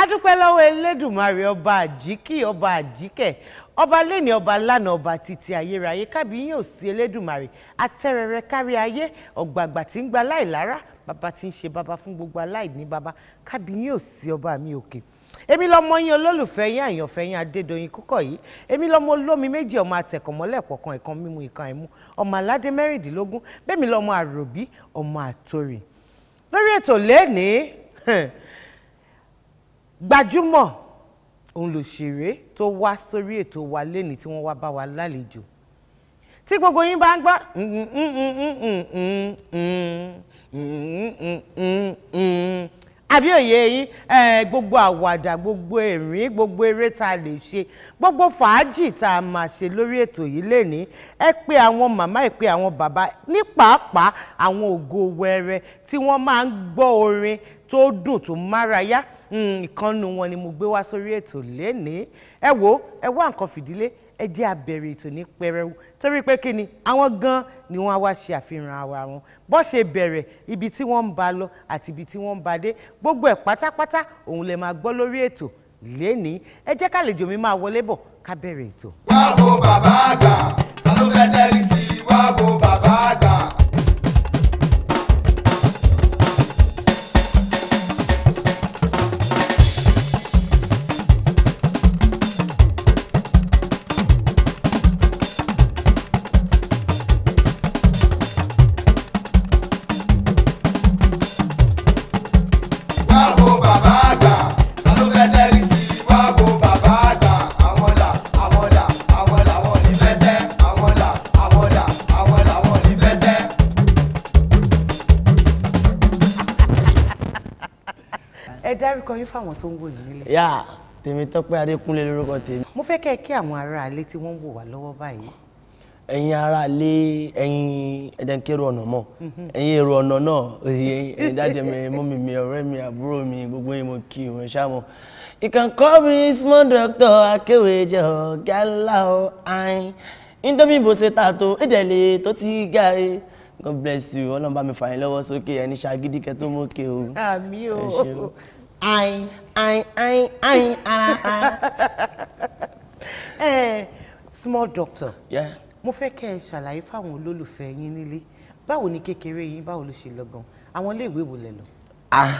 adúpẹ́ lọ́wọ́ elédùnmarè ọba àjíkì ọba àjíkẹ́ ọba lẹ́ni ọba lánà ọba títí ayérayé kábíyìn òsì elédùnmarè atẹ́rẹrẹ kárí ayé ọ̀gbàgbà tí ń gba láìlára bàbá tí ń ṣe bàbá fún gbogbo aláìní bàbá kábíyìn òsì ọba mi òkè èmi lọmọ yín olólùfẹ́ yín àyànfẹ́ yín adédọ̀yìn kúkọ̀ yìí èmi lọmọ olómi méjì ọmọ àtẹ̀kọ̀mọ́lẹ̀ pọ̀kan ìkan mímu ìkan ẹ̀mú ọmọ aládé mẹ́rìndínlógún bẹ́ẹ̀mi lọmọ àròbí ọmọ àtòrì lórí ètò lẹ́ẹ̀nìí gbajúmọ̀ òun lòṣèré tó wá sórí ètò wa lẹ́ni tí wọ́n wá bá wa lálejò tí gbogbo yín bá ń gbọ́ àbí òye yín gbogbo àwàdà gbogbo ẹ̀rín gbogbo eré tá a lè ṣe gbogbo fàájì tá a máa ṣe lórí ètò yìí lẹ́ni ẹ pé àwọn màmá ẹ pé àwọn bàbá ní pàápàá àwọn ògo wẹrẹ tí wọ́n máa ń gbọ́ orin tó dùn tó márayá ìkànnù wọn ni mo gbé wá sórí ètò lénìí ẹ wo ẹ wá nǹkan fìdílé ẹ jẹ́ àbẹ̀rẹ̀ ètò ní pẹrẹwu torí pé kí ni àwọn gan ni wọ́n á wá ṣe àfihàn ara wọn bó ṣe bẹ̀rẹ̀ ibi tí wọ́n ń ba lọ àti ibi tí wọ́n ń ba dé gbogbo ẹ̀ pátápátá òun lè máa gbọ́ lórí ètò lénìí ẹ jẹ́ kálejò mi máa wọlé bọ̀ ká bẹ̀rẹ̀ ètò. wá wo bàbá àgbà ta ló fẹ́ tẹ́rí sí i wá wo bàbá àgbà. wá wo bàbá àgbà ta ló fẹ́ tẹ́rí sí i wá wo bàbá àgbà. àwọn là àwọn là àwọn làwọn ò ní fẹ́ tẹ́ àwọn là àwọn là àwọn làwọn ò ní fẹ́ tẹ́. ẹ dárúkọ yín fáwọn tó ń wò yín nílé. yá Tèmítọ́pẹ́ Adékúnlé lórúkọ tèmi mo fẹ́ kẹ́ ẹ kí àwọn aráalé tí wọ́n ń wò wá lọ́wọ́ báyìí. ẹ̀yin ará lé ẹ̀yin ẹ̀dẹ̀nkẹ́rù ọ̀nà mọ̀ ẹ̀yin èrò ọ̀nà náà òye ẹ̀yin dájẹ́ mi mọ́mì mi ọ̀rẹ́ mi àbúrò mi gbogbo yín mo kí wọn ṣáàmù. you can call me small doctor akéwèjẹ ọ̀gá ńlá ọ̀ ayin indomie bó ṣe tà tó ìdẹ̀lẹ̀ tó ti gàrí god bless you ọlọ́run bá mi fà yín lọ́wọ́ sókè ẹni ṣàgídí kẹ́ tó mókè o. àmì o Ẹ ṣeun. ayin ayin ayin ayin ara ara. ẹ small doctor Yeah. mo fẹ́ kẹ́ ẹ ṣàlàyé fáwọn olólùfẹ́ yín nílé báwo ni kékeré yín báwo ló ṣe lọ gan àwọn iléèwé wo lẹ lọ. ah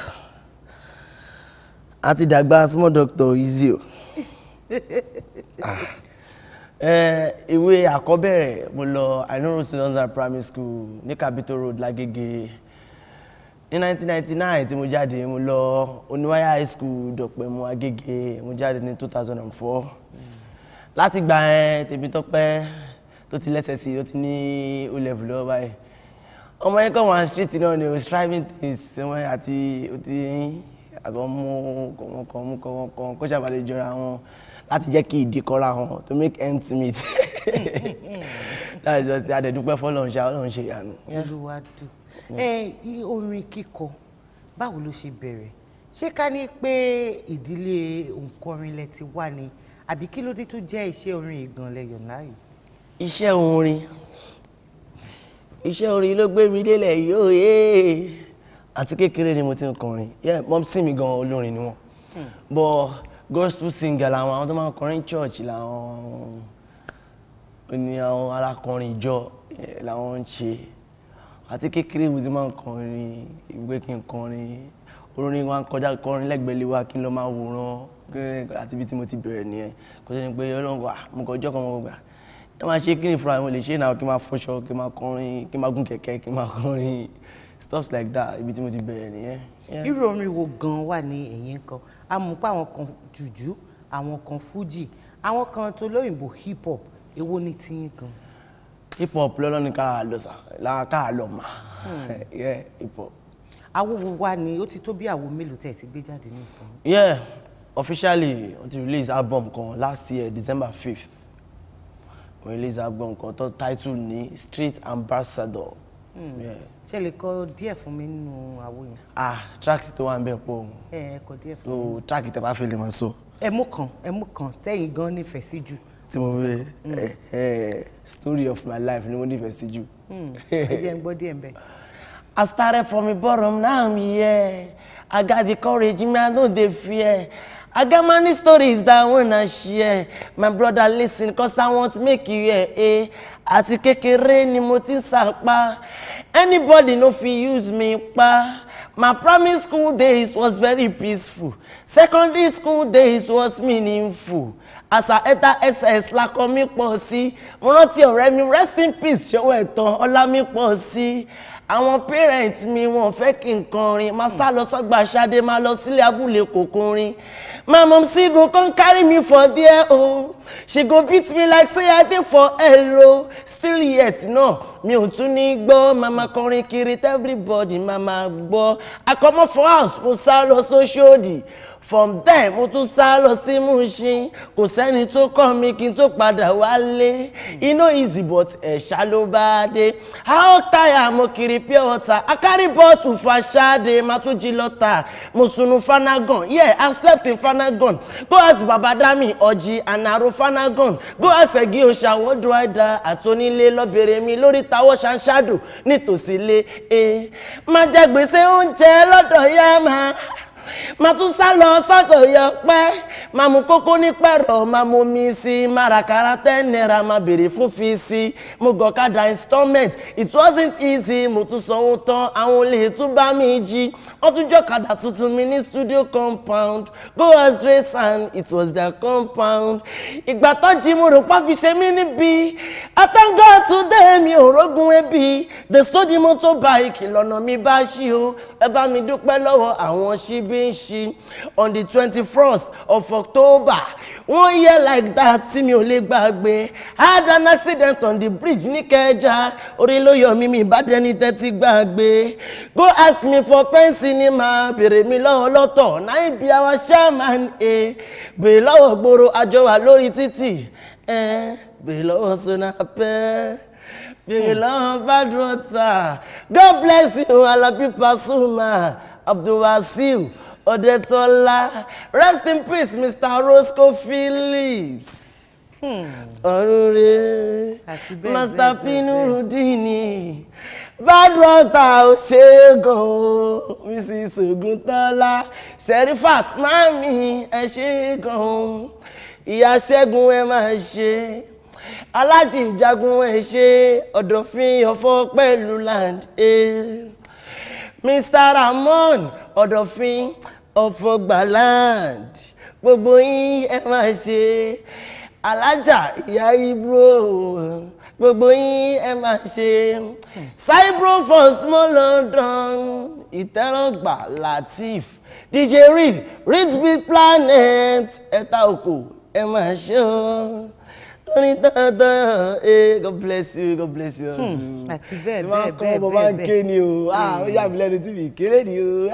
a ti dàgbà small doctor easy o Ah. Eh, ìwé àkọ́bẹ̀rẹ̀ mo lọ ainoro sinonza primary school ní Capitol Road lágége ní 1999 tí mo jáde mo lọ oníwáyà high school dọ̀pẹ̀mú agége mo jáde ní 2004 láti gbà ẹ Tèmítọ́pẹ́ tó ti lẹ́sẹ̀ sí i ó ti ní o level lọ́wọ́ báyìí ọmọ yẹn kọ́ wọn street náà ni o striving things wọn àti o ti àgọ́ mú kọ̀ọ̀kan mú kọ̀ọ̀kan kó ṣàbàlẹ̀ jọra wọn láti jẹ́ kí ìdí kọ́ra wọn to make ends meet láti jọ sí adẹ̀dúpẹ́ fọlọ́run ṣe ọlọ́run ṣe ìyanu. olúwa dùn ẹ i- orin kíkọ báwo ló ṣe bẹ̀rẹ̀ ṣé ká ní pé ìdílé òǹkọrin lẹ ti wá ni àbí kí ló dé tó jẹ́ iṣẹ́ orin ìgànlẹ̀ yọ̀nláyò. iṣẹ́ orin iṣẹ́ orin ló gbé mi délẹ̀ yóò yé àti kékeré ni mo ti ń kọrin yeah mọ́mísì mi gan olórin ni wọ́n but gospel singer làwọn àwọn tó máa ń kọrin church làwọn ní àwọn alákọrin ìjọ eh, làwọn ń ṣe àti kékeré mo ti máa ń kọrin ìgbé kí n kọrin orin wa ń kọjá kọrin lẹ́gbẹ̀ẹ́ lé wa kí n lọ máa wòran kí- àti ibi tí mo ti bẹ̀rẹ̀ nìyẹn kò sí ni pé ọlọ́run wà mo kọjọ́ kan mo gbà ẹ máa ṣe kí ni fúnra mi mo lè ṣe náà kí n máa fọṣọ kí n máa kọrin kí n máa gún kẹ̀kẹ́ kí n máa kọrin stuff like that ibi tí mo ti bẹ̀rẹ̀ nìyẹn. Yeah. irú orin wo gan wà ní ẹ̀yìn kan a mọ̀ pé àwọn kan jùjú àwọn kan fújì àwọn kan tó lóyìnbó hip hop èwo ni tiyín gan. hip hop lọ́lọ́ ni ká lọ sà lára ká lọ mà yeah hip hop. àwo wo wá ni ó ti tó bí àwo mélòó tẹ̀ ti gbé jáde nísìnyí. yeah officially wọ́n ti release album kan last year december fifth wọ́n release album kan tó title ní street ambassador. Yeah. ṣe lè kọ díẹ̀ fún mi nínú àwo yẹn. ah tracks tó wà ń bẹ̀ pọ̀ ẹ ẹ kọ díẹ̀ fún mi. so track tẹ bá fẹ́ lè máa sọ ẹ mú kan ẹ mú kan tẹ́yìn gan nífẹ̀ẹ́ sí jù. tí mo fẹ́ ẹ ẹ story of my life ni mo nífẹ̀ẹ́ sí jù. ẹ jẹ́ ń gbọ́ díẹ̀ ń bẹ̀. I started from the bottom, now I'm here. I got the courage, man, I know they fear. I got many stories that I wanna share. My brother, listen, cause I want to make you hear. Eh? Àti kékeré ni mo ti ń sàpá. Anybody no fit use me pa. My primary school days was very peaceful. Secondary school days was meaningful. As I enter SS lakọ mi pọ̀ sí. Mo rántí ọ̀rẹ́ mi rest in peace ṣọwọ́ ẹ̀tàn ọlá mi pọ̀ sí. Àwọn parents mi wọn fẹ́ kí n kọrin. Máa sá lọ sọ́gbà Ṣadé máa lọ sílé abúlé kòkòrin. My mom still go come carry me for there oh. She go beat me like say I dey for hello. Still yet no, mi ò tún ní gbọ́. Mama kọrin kiri tell everybody mama gbọ́. I comot for house mo sá lọ sóṣòdì. From there mo tún sá lọ sí Mushin. Kò sẹ́ni tó kọ́ mi kí n tó padà wálé. E no easy but ẹ̀ṣá ló bá dé. How tire mo kiri pure water. I carry bottle for Ṣáde. Màá tún jí lọ́tà. Mo sunu Fanagan. Yeah, I slept in Fanagan. Go ask Baba Dami Ọ̀jì Ànàrò Fanagan. Go ask Ẹ̀gí Òṣà Wọ́dù Àìdá àtọ́nílé lọ́bẹ̀rẹ̀ mi lórí tawọ́ ṣanṣáàdù nítòsí ilé. Eh, Má jẹ gbèsè oúnjẹ lọ́dọ̀ yá máa máa tún sá lọ sọ́dọ̀ yọ pẹ́ máa mú kókó ní pẹ̀rọ máa mú mi sí márakàrà ten naira máa béèrè fún fi sí mo gọ̀kadà installment it wasn't easy mo tún sanwó tán àwọn olè tún bá mi jí wọ́n tún jọ̀kadà tuntun mi ní studio compound go astray and it was their compound ìgbà tó jí mo rò pa fi ṣe mí níbi I thank God today mi ò rógun ebi the study motorbike lọ́nà mi bá ṣí o ẹ bá mi dúpẹ́ lọ́wọ́ àwọn ṣíbí ń ṣí on the twenty-first of October one year like that tí mi ò lè gbàgbé I had an accident on the bridge ní Kẹjà orí ló yọ mí mi ìbádẹ́ni tẹ́tí gbàgbé go ask me for pen cinema béèrè mi lọ́wọ́ lọ́tọ̀ náà ibi àwa chairman ẹ̀ béèrè lọ́wọ́ gbòòrò àjọ wà lórí títì ẹ̀ béèrè lọ́wọ́ sọ́nà pẹ́ béèrè lọ́wọ́ bad water God bless you Alabi Pasuma Abdulwasiu Odetola rest in peace Mr. Roscoe Phillips ọ̀rẹ́ Àti bẹ́ẹ̀ Master bẹ́ẹ̀ bẹ́ẹ̀ Pinudini bad water ò ṣe é gan o Mrs. Oguntola Serifat mami ẹ ṣe é gan o ìyá Ṣẹ́gun ẹ máa ṣe alájì ìjagun ẹ ṣe ọ̀dọ̀fin ọ̀fọ̀ pẹ̀lú land. Eh. Mr. Ramon ọ̀dọ̀fin ọ̀fọ̀gbàland gbogbo yín ẹ máa ṣe alájà ìyá ibro gbogbo yín ẹ máa ṣe saibro for small London ìtẹ́rọ̀gbà Latif DJ real rich big planet ẹ̀ta oko ẹ máa ṣe o lórí dandan eh God bless you God bless you. Hmm, àti bẹ́ẹ̀ tí wọ́n bẹ́ẹ̀ kọ́ bẹ́ẹ̀ ọmọ máa ń bẹ́ẹ̀ ké ni o ah ó yà mí lẹ́nu tí mi kéré ni o.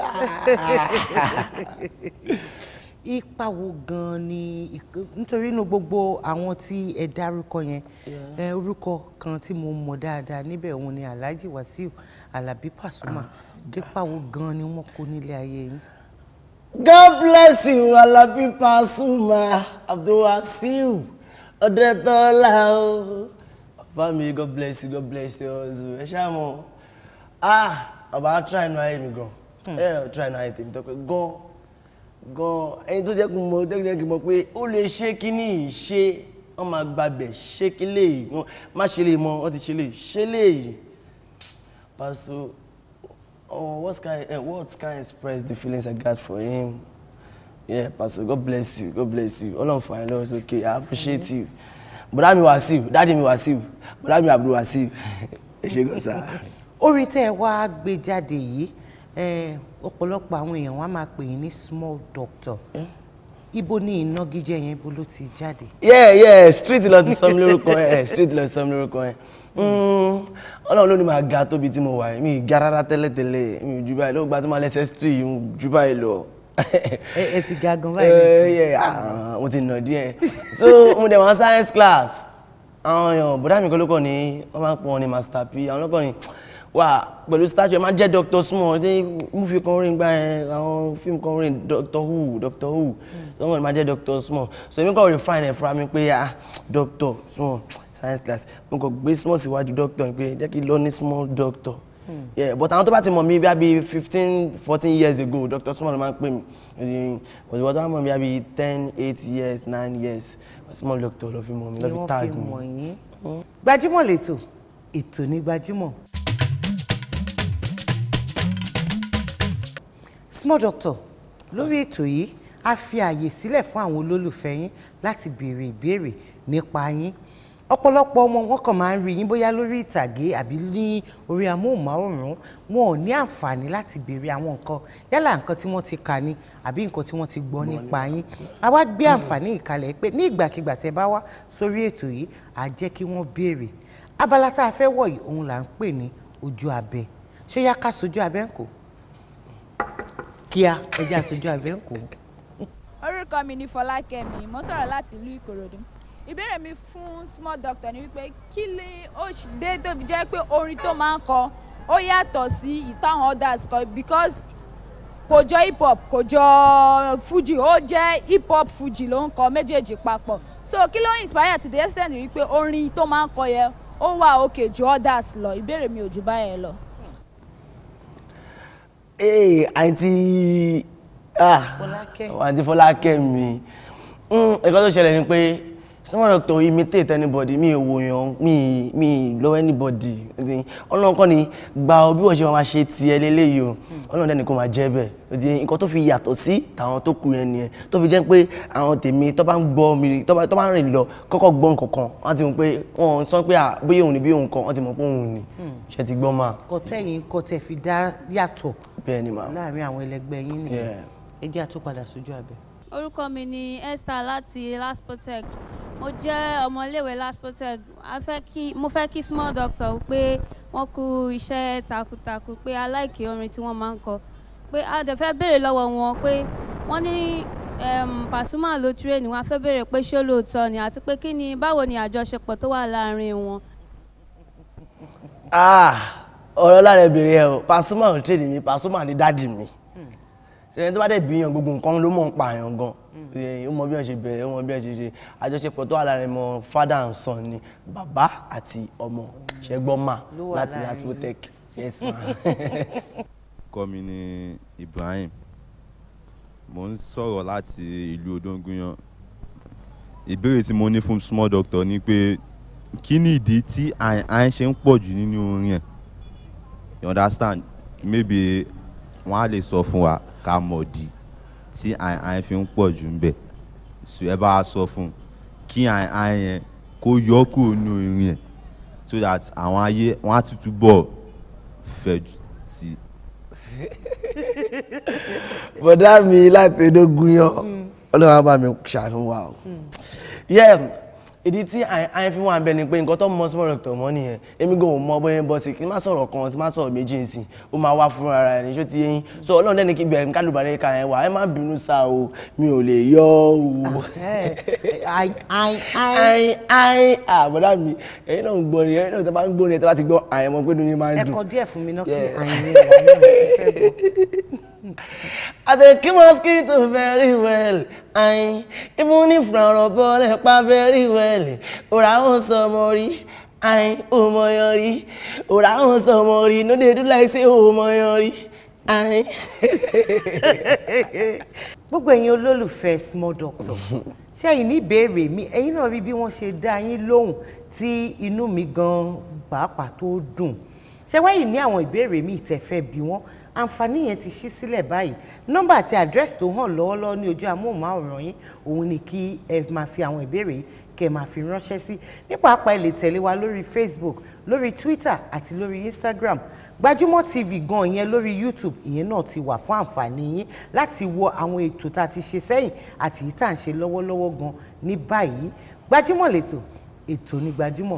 ipa wo gan ni ìk- nítorí inú gbogbo àwọn tí ẹ dárúkọ yẹn ẹ orúkọ kan tí mo mọ̀ dáadáa níbẹ̀ òun ni Alhaji Wasiu Alabi Pasuma ipa wo gan ni wọ́n kó nílé ayé yín. God bless you Alabi Pasuma Abdulwasiu Ọdẹtọlá o. Bàbá mi God bless you God bless you ọ̀zù ẹ ṣáà mọ̀ ah bàbá try inú ayé mi gan ẹ try inú ayé tèmi tọ́pẹ́ gan gan ẹni tó jẹ́ kí n mọ̀ jẹ́ kí n mọ̀ pé ó lè ṣe kíní ṣe wọ́n máa gbàbẹ̀ ṣe kí léyìí wọ́n má ṣe lè mọ wọ́n ti ṣe léyìí ṣe léyìí Pastor Oh, what can uh, what can express the feelings I got for him? Yeah, Pastor, God bless you. God bless you. All of my Lord is okay. I appreciate you. Bọ̀dá mi Wasiu, dáàdi mi Wasiu, bọ̀dá mi Abdul Wasiu. Ẹ ṣe gan sa. orin tẹ́ ẹ wá gbé jáde yìí ẹ, ọ̀pọ̀lọpọ̀ àwọn èèyàn wá máa pè yín ní small doctor ibo ni ìnagijẹ yẹn ibo ló ti jáde. Yeah, yeah, street lọ ti sọ mi lórúkọ ẹ̀, street lọ ti sọ mi lórúkọ ẹ̀. Mm, Ọlọ́run ló ní máa ga tóbi tí mo wà yìí, mi ì ga rárá tẹ́lẹ̀tẹ́lẹ̀, mi ò ju báyìí, ló gba tí mo lẹ́sẹ̀ street, mo ju báyìí lọ. ẹ ẹ ti ga gan báyìí Eh, nísìnyí. yeah, ah, mo ti nà díẹ̀ so mo dẹ̀ wọ́n science class àwọn èèyàn bọ́dá mi kan ló kọ́ ni wọ́n máa ń pọ̀ wọn ní master p àwọn lọ́kọ̀ ni wà pẹ̀lú statue ẹ máa jẹ́ Dr. Small ní múfi kan rìn gbà yẹn àwọn fíìmù kan rìn Dr. Who Dr. Who so wọ́n máa jẹ́ Dr. Small so èmi kàn refine ẹ̀ fúnra mi pé ah Dr. Small science class mo kàn gbé small síwájú doctor ni pé jẹ́ kí n lọ ní small doctor yeah but àwọn tó bá ti mọ̀ mí bí i fifteen fourteen years ago Dr. Small máa ń pè mí but ìwọ́n tó bá mọ̀ mí bí i ten eight years nine years small doctor ló fi mọ̀ mí ló ni fi wọ́n tag fi mi. mọ̀ yín. gbajúmọ̀ lẹ́tọ̀ ètò ní gbajúmọ̀. small doctor lórí ètò yìí a fi ààyè sílẹ̀ fún àwọn olólùfẹ́ yín láti béèrè ìbéèrè nípa yín ọ̀pọ̀lọpọ̀ ọmọ wọn kàn máa ń rí yín bóyá lórí ìtàgé àbí ní orí amóhùnmáwòrán wọn ò ní àǹfààní láti béèrè àwọn nǹkan yálà nǹkan tí wọ́n ti kà ní àbí nǹkan tí wọ́n ti gbọ́ nípa yín a wá gbé àǹfààní ìkàlẹ̀ pé ní ìgbàkigbà tẹ́ bá wá sórí ètò yìí à jẹ́ kí wọ́n béèrè abala tá a fẹ́ wọ̀ yìí òun là ń pè ní ojú abẹ ṣé yá ká sojú abẹ ń kó kíá ẹjẹ́ àsojú abẹ ń kó. orúkọ mi ni fọlákẹ́mi mo sọ̀rọ̀ láti ìlú ìkòròdú ìbéèrè mi fún small doctor ni wípé kí ni ó ṣ- dé tó fi jẹ́ pé orin tó máa ń kọ ó yàtọ̀ sí ìtàwọn others kọ because kò jọ hip hop kò jọ fuji ó jẹ́ hip hop fuji ló ń kọ méjèèjì papọ̀ so kí ló inspire to the extent wípé orin tó máa ń kọ yẹn ó wà òkè ju others lọ ìbéèrè mi ò jù báyẹn lọ. ee àǹtí ah Fọlákẹ́. àǹtí Fọlákẹ́ mi Mm, nǹkan tó ṣẹlẹ̀ ni pé small doctor imitate anybody mi ò wòyàn mi mi lọ́wọ́ anybody Ẹ̀sìn, ọlọ́run kọ́ ni gba ọ bí wọ́n ṣe máa ṣe tiẹ̀ lélẹ́yìí o ọlọ́run dẹ́ni kò máa jẹ́ bẹ́ẹ̀ Ẹ̀sìn, nǹkan tó fi yàtọ̀ sí tàwọn tó kù yẹn nìyẹn tó fi jẹ́ pé àwọn tèmi tó bá ń gbọ́ mi tó bá tó bá ń rìn lọ kọ́kọ́ gbọ́ nǹkan kan wọ́n ti mọ̀ pé wọ́n sọ pé à bóyá òun ni bí òun kan wọ́n ti mọ̀ pé òun ni ṣe ti gbọ́ máa kọtẹ́yìn kọtẹ́ fi dá yàtọ̀ bẹ́ẹ̀ ni màá. láàrin àwọn ẹlẹgbẹ́ yín nìyẹn Yeah. ẹ jẹ́ àtúpadà sójú abẹ. orúkọ mi ni esther láti laspotec mo jẹ́ ọmọléèwé laspotec a fẹ́ kí mo fẹ́ kí small doctor pé wọ́n kú iṣẹ́ takuntakun pé aláìkè orin tí wọ́n máa ń kọ pé a dẹ̀ fẹ́ béèrè lọ́wọ́ wọn pé wọ́n ní um, Pasuma ló tírèènì wọn a fẹ́ béèrè pé ṣé lóòótọ́ ni àti pé kí ni báwo ni àjọṣepọ̀ tó wà láàárín wọn. ah ọ̀rọ̀ lára ìbéèrè ẹ̀ o Pasuma ò tẹ̀lé mi Pasuma ni dáàdì mi ṣẹlẹ̀ tó bá dẹ̀ bí yan gbogbo nǹkan ló mọ̀ ń pa àyàn gan Eh, ó mọ bí wọ́n ṣe bẹ̀rẹ̀ ó mọ bí wọ́n ṣe ṣe àjọṣepọ̀ tó wà lára ẹ̀mọ father and son ni bàbá àti ọmọ ṣẹ́gbọ́n mà Ló wà láti láàrin laspotec yes ma. orúkọ mi ni Ibrahim mo ń sọ̀rọ̀ láti ìlú Odóngúnyán ìbéèrè tí mo ní fún small doctor ni pé kí ni ìdí tí àìn ṣe ń pọ̀ jù nínú orin ẹ̀ you understand maybe wọ́n á lè sọ fún wa ká mọ̀ di tí àìn fi ń pọ̀ jù ń bẹ̀ so ẹ bá a sọ fún un kí àìn yẹn kó yọ kúrò nínú orin ẹ̀ so that àwọn ayé wọ́n á tutù bọ̀ fẹ́ jù sí i. bọ̀dá mi láti edógun yan ọlọ́run á bá mi ṣàánú wa o. yeah ìdí tí àyẹn fi wà ń bẹ ni pé nǹkan tó mọ small doctor mọ́ nìyẹn èmi gan ò mọ bóyá ń bọ́ sí kí n má sọ̀rọ̀ kan tí n má sọ̀rọ̀ méjì ń sìn ó máa wá fún ara ẹni ṣó ti yẹn so ọlọ́run dẹ́ni kí bẹ̀rẹ̀ kálùbárẹ́ ká yẹn wà ẹ má bínú sá o mi ò lè yọ o. ayin ayin ayin ayin ayin àbọ̀dá mi ẹ̀yin náà ń gbọ́ ni ẹ̀yin náà tó bá ń gbọ́ ni ẹ̀ tó bá ti gbọ́ àyẹ̀mọ́ pé ní máa ń ẹ dùn. kọ díẹ̀ fún mi náà kí Yeah. ayin yẹn wà náà mo fẹ́ gbọ́. I dey keep mosquito very well. I even if na rọ̀bọ̀ lè pa very well. Òrà ń sọ ọmọ rí. I ò mọ yan rí. Òrà ń sọ ọmọ rí. No dey do like say ò mọ yan rí. I. gbogbo ẹ̀yin olólùfẹ́ small doctor ṣé ẹ̀yin ní ìbéèrè mi ẹ̀yin náà rí bí wọ́n ṣe dá yín lóhùn tí inú mi gan pàápàá tó dùn ṣé wáyé ní àwọn ìbéèrè mi ìtẹ̀fẹ́ bí wọ́n àǹfààní yẹn ti ṣí sílẹ̀ báyìí nọ́mbà àti àdírẹ́sì tó hàn lọ́wọ́lọ́wọ́ ní ojú amóhùnmáwòrán yín òun ni kí ẹ máa fi àwọn ìbéèrè yìí kẹ́ ẹ máa fi ránṣẹ́ sí ní pàápàá ẹ lè tẹ̀lé wa lórí Facebook lórí Twitter àti lórí Instagram Gbajúmọ̀ TV gan ìyẹn lórí YouTube ìyẹn náà ti wà fún àǹfààní yín láti wo àwọn ètò tá a ti ṣe sẹ́yìn àti èyí tá à ń ṣe lọ́wọ́lọ́wọ́ gan ní báyìí Gbajúmọ̀ lètò ètò ní Gbajúmọ̀.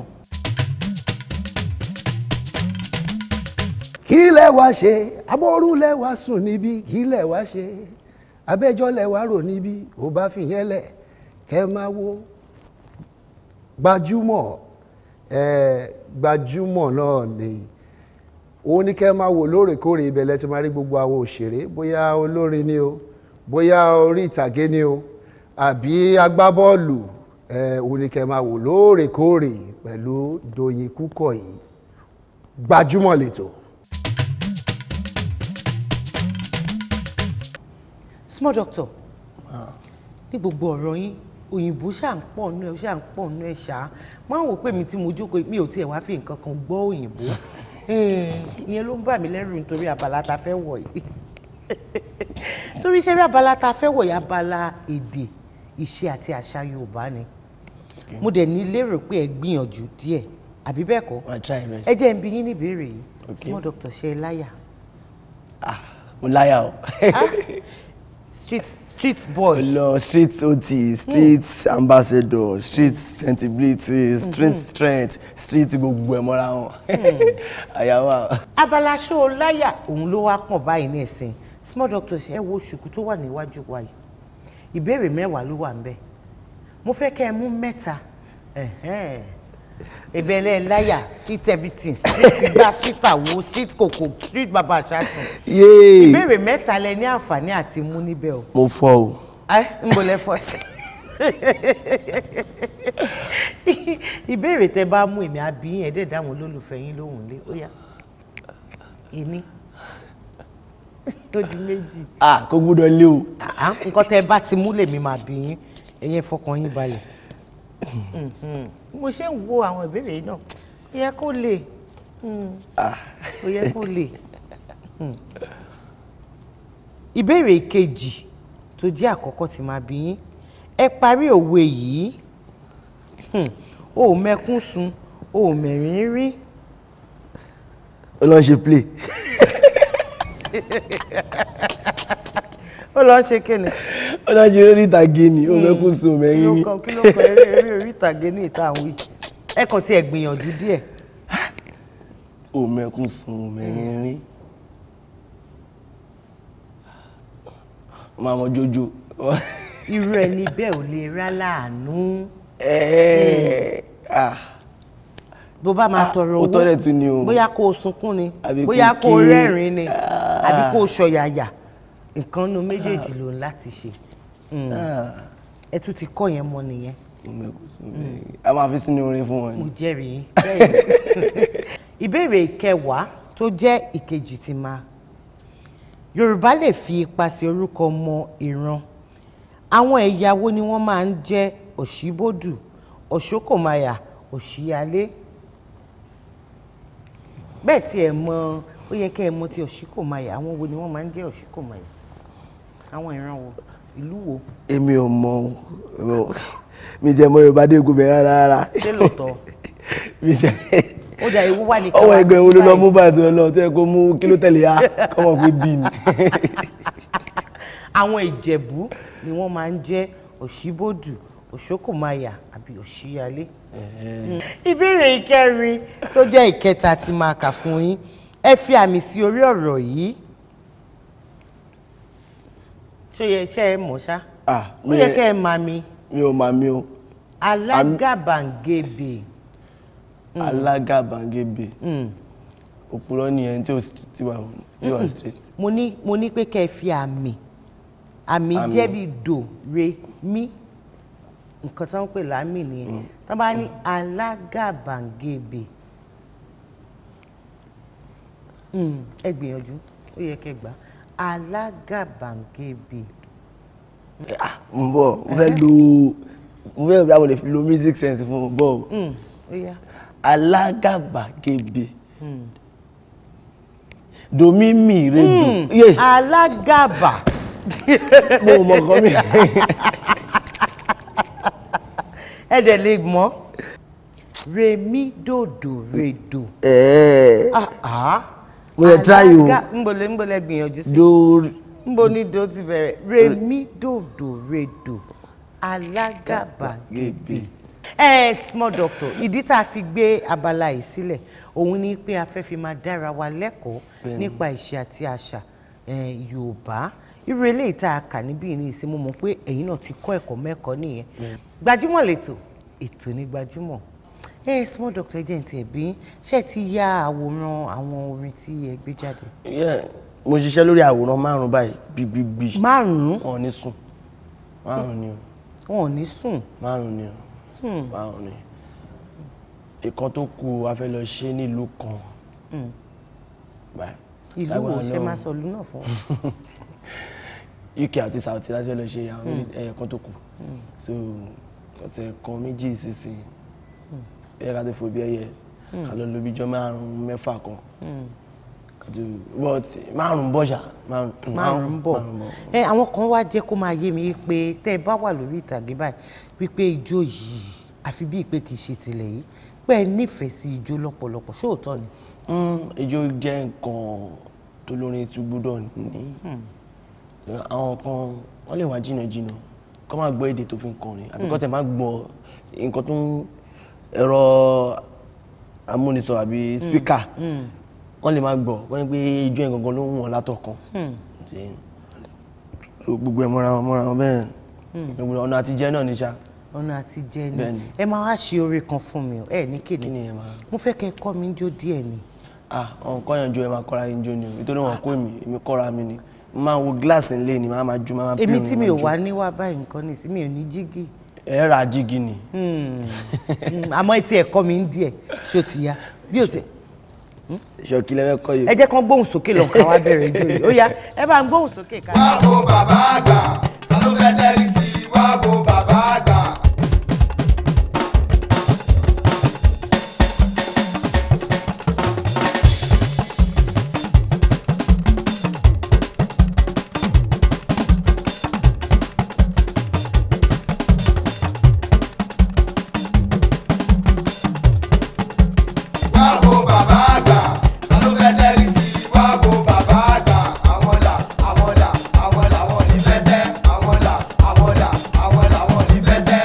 kí lẹ wá ṣe abọ́rú lẹ wá sùn níbí kí lẹ wá ṣe abẹ́jọ́ lẹ wá rò níbí ò bá fi yẹn lẹ̀ kẹ́ máa wo gbajúmọ̀ ẹ̀ gbajúmọ̀ náà ni òun ní kẹ́ máa wò lóòrèkóòrè ibẹ̀ lẹ ti máa rí gbogbo àwọn òṣèré bóyá olórin ni o bóyá orí ìtàgé ni o àbí agbábọ́ọ̀lù ẹ̀ òun ní kẹ́ máa wò lóòrèkóòrè pẹ̀lú Dòyìn Kúkọ̀yí gbajúmọ̀ lẹ́tọ̀ọ́. small doctor ní gbogbo ọ̀rọ̀ yín òyìnbó ṣà ń pọ̀ nú ẹ̀ ṣà ń pọ̀ nú ẹ̀ ṣá máa ń wò pé mi tí mo jókòó mi ò tiẹ̀ wá fi nǹkan kan gbọ́ òyìnbó Eh, ìyẹn ló ń bà mí lẹ́rù nítorí abala ta fẹ́ wọ̀ yìí torí iṣẹ́ rí abala ta fẹ́ wọ̀ yìí abala èdè ìṣe àti àṣà Yorùbá ni mo dẹ̀ ní lérò pé ẹ gbìyànjú díẹ̀ àbí bẹ́ẹ̀ kọ́ I try best. ẹ jẹ́ ń bi yín ní ìbéèrè yìí Okay. small doctor ṣe é láyà mo láyà o. street street boy lọ street ot street ambassador street sensibility street strength street gbogbo ẹ mọ́ra wọn àyàwó abala ṣó o láyà òun ló wá pọ̀ báyìí ní ẹ̀sìn small doctor ṣe ẹ wo ṣùkú tó wà níwájú wa yìí ìbéèrè mẹ́wàá ló wà ń bẹ̀ mo fẹ́ kẹ́ ẹ mú mẹ́ta ẹ̀hẹ́n. ìbẹ̀lẹ̀ láyà street everything street gbá street àwo street kòkò street bàbá àṣàṣùn yéé ìbéèrè mẹ́ta lẹ ní àǹfààní àti mú níbẹ̀ o mo fọ o ẹ ń bolẹ̀ fọ́ sí. ìbéèrè tẹ bá mú èmi àbí yín ẹ̀dẹ̀ dáhùn olólùfẹ́ yín lóhùn lé ó yá ìní ó di méjì ah kò gbúdọ̀ lé o àá nǹkan tẹ bá ti mú lèmi máa bí yín ẹ̀yin fọkàn yín balẹ̀ Mhm. mo ṣe ń wo àwọn ìbéèrè yìí náà ó yẹ kó lè Mm. ó yẹ kó lè Mm. ìbéèrè kejì tó jẹ́ àkọ́kọ́ tí máa bí yín ẹ parí òwe yìí Hmm. o ò mẹkún sun o ò mẹ̀rín rí ó lọ ṣe play ó lọ ṣe kíni ó lọ ṣe orí ìtàgé ni ó mẹ́kún sùn kí mẹ́rin ló rí kọ kí ló kọ eré eré orí ìtàgé ní ìta àwọn yìí ẹ kàn tiẹ̀ gbìyànjú díẹ̀ ó mẹ́kún sùn mẹ́rin rí máa mọ jójó irú ẹni bẹ́ẹ̀ ò lè rá láàánú ẹ̀ẹ́ ah bó bá máa tọrọ ó owó tọ́lẹ̀ tún ni o bóyá kó o sunkún ni Àbí bóyá kó kó o kí- rẹ́rìn ni àbí kó o ṣọ̀yàyà nǹkan nu méjèèjì ló ń láti ṣe ẹ tún ti kọ́ yẹn mọ́ nìyẹn ó mẹ́kún sùn mẹ́rin rí a máa fi sínú orin fún wọn mo ni jẹ́rìí yín. Bẹ́ẹ̀ ni. ìbéèrè kẹwàá tó jẹ́ ìkejì ti máa yorùbá lè fi ipasẹ̀ orúkọ mọ ìran àwọn ẹ̀yà wo ni wọ́n máa ń jẹ́ òṣìbódù òṣókòmáyà òṣìyálé bẹ́ẹ̀ tí ẹ mọ ó yẹ kẹ́ ẹ mọ ti òṣìkòmáyà àwọn wo ni wọ́n máa ń jẹ́ òṣìkòmáyà àwọn ìran wo ìlú wo èmi ò mọ o, èmi ò- mi jẹ́ mọ yorùbá dé egun bẹ̀rẹ̀ rárá ṣé lóòótọ́ mi jẹ́ ó dà ewu wà ní ọwọ́ ẹgbẹ́ wo ló lọ mú báyìí. báyìí tó lọ tó yẹ kó mú kí ló tẹ̀lé ya kọ́mọ pé bí ni. àwọn ìjẹ̀bú ni wọ́n máa ń jẹ́ òṣìbòdù òṣókòmáyà àbí òṣìyálé. ìbéèrè ìkẹrin tó jẹ́ ìkẹta tí máa kà fún yín ẹ fi àmì sí orí ọ̀rọ̀ yìí. ṣó yẹ iṣẹ́ ẹ mọ̀ ṣá ah ó mi yẹ kẹ́ ẹ máa mi mi ò máa mi o alágàbàǹgebè alágàbàgebè òpùrọ́ ni ẹni tí ò st- tí wà tí wà straight. mo ní mo ní pé kẹ́ ẹ fi àmì àmì Àmì. jẹ́ bí do re mi nǹkan tí wọ́n ń pè lámì nìyẹn tí wọ́n bá ní alágàbàǹgebè Mm, ẹ gbìyànjú ó yẹ kẹ́ gbà alágàbàǹgebè ah mo bọ̀ mo fẹ́ lo mo fẹ́ bí àwọn lè fi lo music sense fún mo bọ̀ o Mm, ó yá alágàbàgebè domi mi redo yé alágàbà mo mọ kọ́ mi ẹ dẹ̀ lè mọ̀ remi dòdò redo. ẹ̀ẹ́ Ah, ah. Mo lè try o. Alága- ńbọ̀lẹ̀ ńbọ̀lẹ̀ gbìyànjú sí. do nbo ni do ti bẹ̀rẹ̀ remi dòdò redo alágàbàgebè. ẹ small doctor ìdí tá a fi gbé abala yìí sílẹ̀ òun ni pé a fẹ́ fi máa dára wa lẹ́kọ̀ọ́ nípa ìṣe àti àṣà eh, yorùbá irú eléyìí tá a kà níbí ní ìsinmi mọ̀ pé ẹ̀yin náà ti kọ́ ẹ̀kọ́ mẹ́kọ̀ọ́ nìyẹn gbajúmọ̀ lẹ́tọ̀ ètò ní gbajúmọ̀ ẹ small doctor ẹ jẹ́ ní tiẹ̀ bí ṣé ẹ ti ya àwòrán àwọn orin tí ẹ gbé jáde. Yeah, mo ṣiṣẹ́ lórí àwòrán márùn-ún báyìí gbígbígbí márùn-ún wọn ò ní sùn márùn-ún ni o wọn ò ní sùn márùn-ún ni o márùn-ún ni ìkan tó kù a fẹ́ lọ ṣe nílùú kan báyìí ìlú wo Lágbára ṣe Ọlọ́run. máa sọ ìlú náà fún wa. UK àti South láti fẹ́ lọ ṣe àwọn méjì ẹ̀yẹ kan tó kù so ọ̀sẹ̀ kan méjì sísìn ẹ̀yẹ ká tó fò bí ẹyẹ ká lọ lóbi jọ márùn-ún mẹ́fà kan kàtó but márùn-ún bọ́ṣà márùn-ún bọ̀ ẹ àwọn kan wá jẹ́ kó máa yé mi pé tẹ́ ẹ bá wà lórí ìtàgé báyìí wípé ijó yìí àfi bíi pé kì í ṣe tilẹ̀ yìí pé ẹ nífẹ̀ẹ́ sí ijó lọ́pọ̀lọpọ̀ ṣóòótọ́ ni. Mm, ijó jẹ́ nǹkan tó lórin tún gbọ́dọ̀ ní àwọn kan wọ́n lè wá jìnnà jìnnà kó máa gbọ́ èdè tó fi ń kọrin àbí kó tẹ̀ máa gbọ́ nǹkan tó ń ẹ̀rọ amúnisọ àbí spíkà wọ́n lè máa gbọ́ wọ́n ní pé ijó yẹn gangan ló ń wọ̀n látọ̀kan Ṣé- so gbogbo ẹ̀ mọ́ra wọn mọ́ra wọn bẹ́ẹ̀ gbogbo ọ̀nà àtijẹ́ náà ní sá ọ̀nà àti jẹ́ ni Bẹ́ẹ̀ni. ẹ máa wá ṣe oore kan fún mi o ẹ ní kí kéde ni ẹ máa mo fẹ́ kẹ́ ẹ kọ́ mi jó díẹ̀ ni. ah ọ̀n kọ́ yẹn jó ẹ máa kọ́ra yín jó ni o nítorí wọn kó èmi èmi kọ́ra mi ni mo máa wo gíláàsì ńlẹ̀ ni màá máa jó máa máa èmi play tí orin, mi ò máa jó. wá níwá báyìí nǹkan ní sí mi ò ní jígì ẹ ra jígì ni Hmm. Hmm, àmọ́ etí ẹ̀kọ́ mi ń díẹ̀ ṣó ti ya bí o ti ṣọkí lẹ́fẹ́ kọ́ yìí. ẹ jẹ́ kán gbóhùn sókè lọ ká wá bẹ̀rẹ̀ ijó yìí ó yá ẹ bá ń gbóhùn sókè ká. wá wo bàbá àgbà ta ló fẹ́ tẹ́rí sí i wá wo bàbá àgbà. wá wo bàbá àgbà ta ló fẹ́ tẹ́rí sí i wá wo bàbá àgbà. àwọn là àwọn là àwọn làwọn ò ní fẹ́ tẹ́ àwọn là àwọn là àwọn làwọn ò ní fẹ́ tẹ́.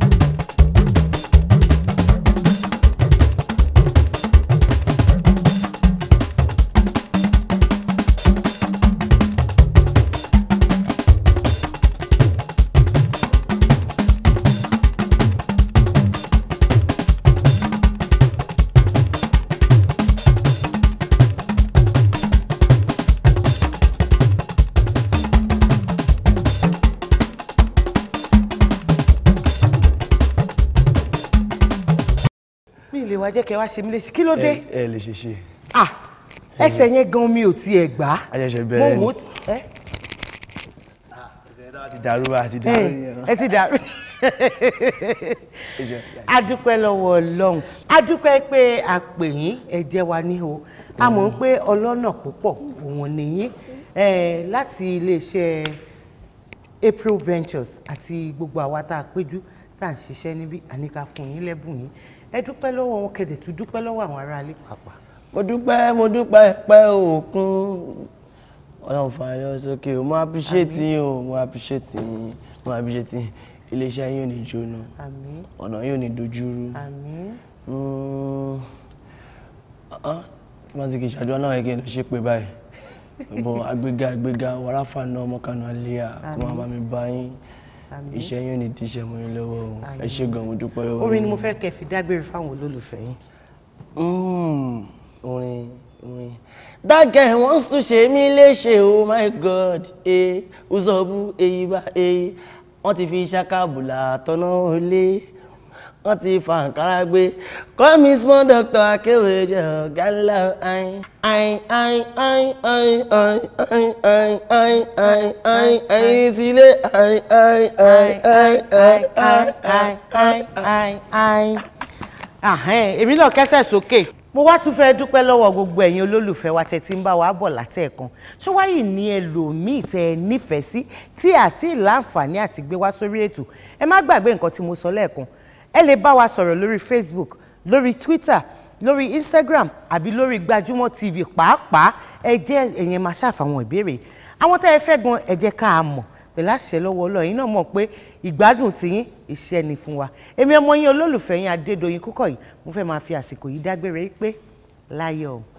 mi ì lè wá jẹ́ kẹ́ wá ṣe mí léṣe kí ló dé ẹ ẹ lè ṣe ṣe ah ẹsẹ̀ yẹn gan mi ò tiẹ̀ gbà á a ṣẹ̀ṣẹ̀ mo bẹ̀rẹ̀ wò ó ni ẹ ti dàrú bá ti dàrú yẹn. ẹ ti dàrú a dúpẹ́ lọ́wọ́ ọlọ́run a dúpẹ́ pé a pè yín ẹ jẹ́ wa ní o a mọ̀ pé ọlọ́nà púpọ̀ òun nìyí eh, láti iléeṣẹ́ April Ventures àti gbogbo àwa tá a péjú tá à ń ṣiṣẹ́ níbí àníkà fún yín lẹ́bùn yín ẹ dúpẹ́ lọ́wọ́ wọn kẹ̀dẹ̀ tún dúpẹ́ lọ́wọ́ àwọn aráalé pàápàá. mo dúpẹ́ mo dúpẹ́ pẹ́ òkun ọlọ́run fàáyọ sókè o mo appreciate yín o mo appreciate yín mo appreciate yín iléeṣẹ́ yín ò ní jóná àmín ọ̀nà yín ò ní dojúrú àmín Mm, ah, tí wọ́n ti kì í ṣàdúrà náà yẹ kí n lọ ṣe pé báyìí bọ́ agbéga agbéga wàràfà náà ọmọkànnà àlẹ́yà kó máa bá mi bá yín àmín. iṣẹ́ yín ò ní díṣẹ́ mọ́ yín lọ́wọ́ o ẹ ṣé gan mo dúpẹ́ lọ́wọ́ orin ni yín. mo fẹ́ kẹ́ fi dágbére fáwọn olólùfẹ́ yín. Mm, orin orin that guy wants to ṣe mí léṣe oh my god eh uzobu eyiba eh wọ́n ti fi ṣàkàbùlà tọ́nà olé wọ́n ti fa àǹkárá gbé call me small doctor akéwì jẹ ọ̀gá ńlá ayin ayin ayin ayin ayin ayin ayin ayin ayin ayin ayin sílé ayin ayin ayin ayin ayin ayin ayin ayin ayin. Àhẹ́n, èmi náà kẹ́sẹ̀ sókè mo wá tún fẹ́ dúpẹ́ lọ́wọ́ gbogbo ẹ̀yin olólùfẹ́ wa tẹ́ ti ń bá wa bọ̀ látẹ̀ẹ̀kan ṣé wáyé ní ẹlòmíì tẹ́ ẹ nífẹ̀ẹ́ sí tí àti láǹfààní àti gbé wá sórí ètò ẹ má gbàgbé nǹkan tí mo sọ lẹ́ẹ̀kan ẹ lè bá wa sọ̀rọ̀ lórí Facebook lórí Twitter lórí Instagram àbí lórí Gbajúmọ̀ TV pàápàá ẹ jẹ́ ẹ̀yin máa ṣàfàwọn ìbéèrè àwọn tẹ́ ẹ fẹ́ gan ẹ jẹ́ ká a mọ̀ pẹ̀lú àṣẹ lọ́wọ́ Ọlọ́run yín náà mọ̀ pé ìgbádùn tiyín iṣẹ́ ni fún wa èmi ọmọ yín olólùfẹ́ yín Adédoyin Kúkọ̀yí mo fẹ́ máa fi àsìkò yìí dágbére pé láyọ̀ o.